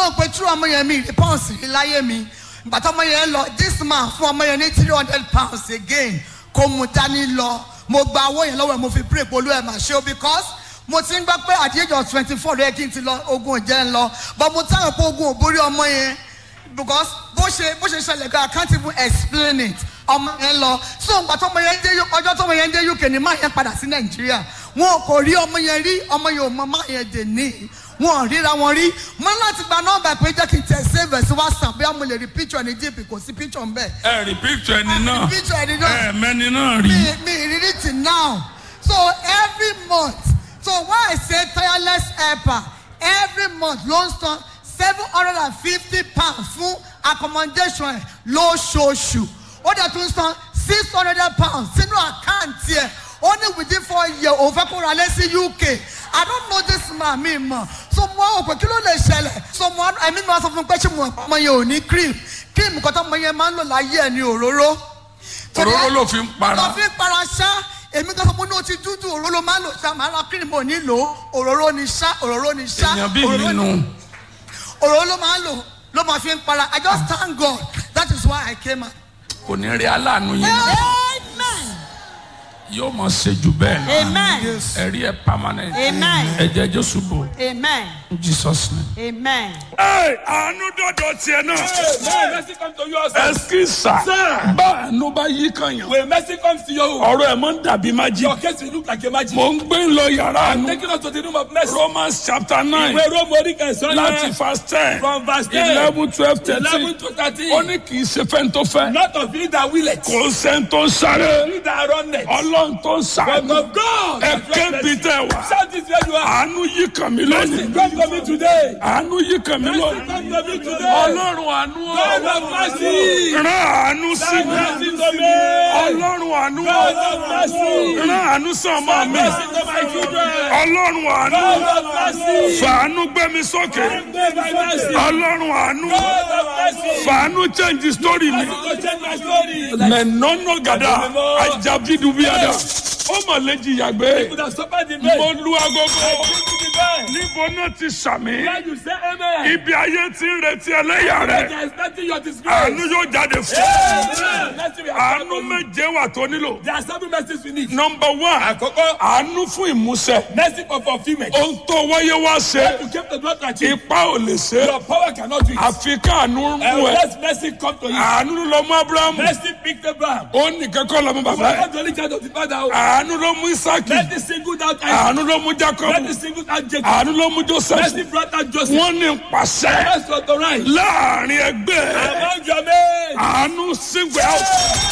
rò pé true ọmọ yẹn mi rí pounds rí láyé mi ìgbà tó ọmọ yẹn lọ this man fún ọmọ yẹn ní three hundred pounds again kò mú dání lọ mo gba owó yẹn lọ́wọ́ ẹ̀ mo fi pray polú ẹ̀ mà ṣe o because mo ti ń gbọ́ pé at the age of twenty four lóye kí n ti lọ ogun ìjẹ́ ń lọ but mo táwọn pé ogun ò borí ọmọ yẹn because bó ṣe bó ṣe ṣẹlẹ̀ gan I can't even explain it ọmọ yẹn lọ so ìgbà tó ọmọ yẹn dé ọjọ́ tó ọmọ yẹn dé UK ni máa yẹn padà sí Nàìjíríà wọn kò rí ọmọ yẹn rí ọmọ yẹn ò mọ máa yẹn dè ní wọn ò ríra wọn rí mo ní láti gba nọ́mbà pé jẹ́ kí n tẹ̀ save ẹ̀ sí WhatsApp bí mo lè rí picture ní jíìpì kò sí picture ń bẹ̀ ẹ rí picture ẹni náà picture ẹni náà ẹ mẹ́ni náà rí. me me read it till now so every month so why i say tireless helper every month ló ń san seven hundred and fifty pounds fún accommodation ẹ lóṣooṣù ó dẹ̀ tún san six hundred pounds sínú àkáǹtì ẹ̀ ó ní within four years òun fẹ́ kó ra lé sí uk i don't know this man mi mọ̀ so mo á wò pé kí ló lè ṣẹlẹ̀ so mo á ẹ̀mí mi wá sọ fún mi pé ṣé mo ọmọ yẹn ò ní cream cream kan tó ọmọ yẹn máa ń lò láyé ẹ̀ ní òróró òróró ló fi ń para. lọ fi para ṣá èmi kan sọ pé ní o ti dúdú òróró máa ń lò ṣá màá ra cream ò ní lò ó òróró ni ṣá òróró ni ṣá èèyàn bí òróró mi ni- nù. òróró ló máa ń lò ló máa fi ń para i just thank God that is why I came out. kò ní rí aláàánú yín náà Amen. yóò mọ̀ ṣe jù bẹ́ẹ̀ lọ. Amen. ẹ̀rí ẹ̀ permanent. Amen. ẹ̀jẹ̀ jésù bò Amen. in Jesus name. Amen. ẹ àánú dọ̀dọ̀ tiẹ̀ náà. When mercy comes to you, sir, ẹsikisa Sir. bá àánú bá yí kan yàn. when mercy comes to you, ọ̀rọ̀ ẹ̀ mọ̀ ń dàbí májí. your case will look like a magic. mo ń gbé lọ yàrá àánú. Taking us to the room of mercy. Romans chapter nine Ìwé Róòmù orí kẹsàn-án láti yẹn, verse ten from verse ten, eleven twelve thirteen eleven to thirteen. ó ní kì í ṣe fẹ́ni tó fẹ́ Not of you that will it, kò sẹ́ni tó ń sáré you that run it, ọlọ́run tó ń but sàánú of God. ẹ that run kébi it. tẹ wá Shout this where you are. àánú yí kàn mí Mercy lónìí come to me today. àánú yí kàn mí Mercy lónìí come to me today. ọlọ́run àánú God o of mercy. rán àánú sí Have mi mercy to me. ọlọ́run àánú God o of mercy. rán àánú sí ọmọ Have mi mercy to my children. ọlọ́run àánú God of mercy. fàánú gbé mi sókè Have mercy. ọlọ́run àánú God of mercy. fàánú change story mi. To change my story. mẹ̀nọ́nọ́ gàdá ajabidubiada ó mà lè jìyà gbé Could have suffered the mo pain. lu agogo To the pain. níbo náà ti sàmì Where you say amen. ibi ayé ti ń retí ẹlẹ́yà rẹ̀ There is nothing your disgrace. àánú yóò jáde fún Amen. Mercy we have àánú found for you. méje wà tó nílò There are seven mercies we need. nọmba one Àkọ́kọ́, àánú fún ìmúṣẹ mercy for fulfillment. ohun tó wáyé wá ṣe You came to God to achieve. ipa ò lè ṣe Your power cannot do it. àfi káànú And mú ẹ let mercy come to you. àánú ló lọ mú abrahamu Mercy picked Abraham. ó nìkan kọ́ lọ́mú You bàbá are ẹ̀ not the only child of the father. àánú ló mú isaki Mercy singled out Isaac. àánú ló mú jacob Mercy singled out Jacob. àánú ló mú joseph Mercy brought out Joseph. wọ́n ní pàṣẹ Mercy authorized. láàrin ẹgbẹ́ Among your men. àánú sígbẹ́ out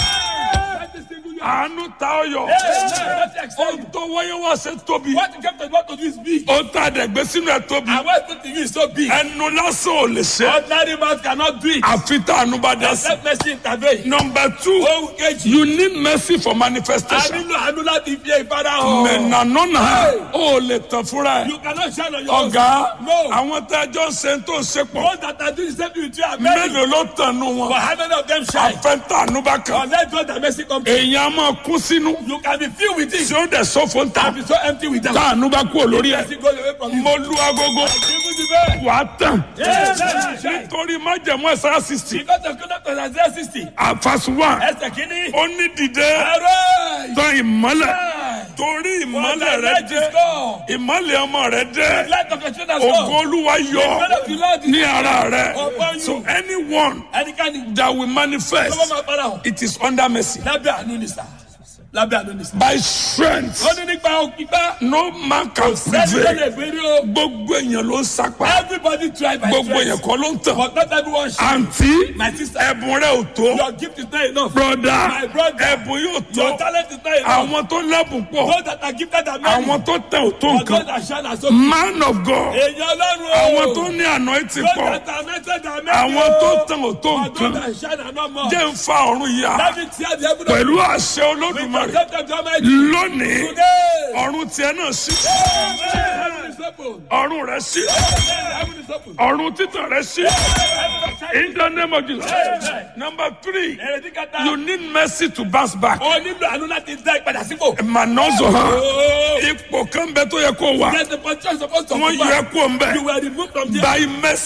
Mercy singled you out. àánú ta ọyọ Amen. Mercy accept ohun you. tó wáyé wá ṣe tóbi What you came to God to do is big. ó ta àdẹ̀gbẹ́ sínú ẹ̀ tóbi And what put to you is so big. ẹnu lásán ò lè ṣe Ordinary man cannot do it. àfi tá àánú bá dá sí. Except mercy intervene. number two Ohun kejì. you need mercy for A manifestation nílò àánú láti fi ìfara hàn. mẹ̀nànánà ó lè tàn fúnra ẹ̀ You cannot shine on your own. ọ̀gá No. àwọn tá a jọ ń ṣe tó ń ṣe pọ̀ Those that are doing the same thing with you are many. mélòó ló tàn nù But wọn how many of them shine? àfẹ́ntà àánú bá kàn Unless God that mercy come to you. èèyàn á máa kún sínú You can be filled with tí it. ó dẹ̀ sọ́fọ̀ ń ta And be so empty with them. tá àánú bá kú olórí ẹ̀ Mercy goes away from you. mo lu agogo Even the best. wà á tàn Yes, yes, yes. nítorí májẹ̀mú ẹ̀sára sixty Because of conduct of Isaiah 60. àfàsù wà Ẹsẹ̀ kìíní. ó ní dìde Arise. tán ìmọ́lẹ̀ Arise. torí For ìmọ́lẹ̀ thy rẹ light dé is gone. ìmọ́lẹ̀ ọmọ rẹ dé Light of your children has ògo gone. olúwa The yọ glory of the Lord is ní ara rẹ upon you. so anyone Ẹnikẹ́ni that will manifest tó bá máa fara hàn. it is under mercy Lábẹ́ àánú ni sà. Lábẹ́ àánú ni sà. by strength Ó ní nípa òkìgbá. no man can Sẹ́ni tó prevail lè gbérí o. gbogbo èèyàn ló ń sapá Everybody try by gbogbo èèyàn strength. kọ́ ló ń tàn But not everyone shine. àǹtí My sister. ẹ̀bùn rẹ ò tó Your gift is not enough. broda My brother. ẹ̀bùn yóò Your tó talent is not enough. àwọn tó lẹ́bùn pọ̀ Those that are gifted are many. àwọn tó tẹ̀ ò tó But those nǹkan that shine are so man of God Èèyàn Ọlọ́run o. àwọn tó ní àná ti Those pọ̀ that are anointed are many àwọn o. tó tẹ̀ ò tó But those nǹkan that shine are not more. jẹ́ ń fa ọ̀run yá Let me tear the heaven of pẹ̀lú àṣẹ with the olódùmarè concept of the Almighty. lónìí Today. ọ̀run tiẹ̀ náà sí Heaven is open. ọ̀run rẹ̀ sí Heaven is open. ọ̀run títàn rẹ̀ sí in the name of Jesus number three Èrèdí kẹta. you need mercy to bounce back O nílò àánú láti dá ìpadà sípò. mànọ́zọ̀ hàn Oh. ipò kan bẹ tó yẹ kó wà There's a position supposed to wọ́n yẹ kó ń bẹ You were removed from there. by mercy.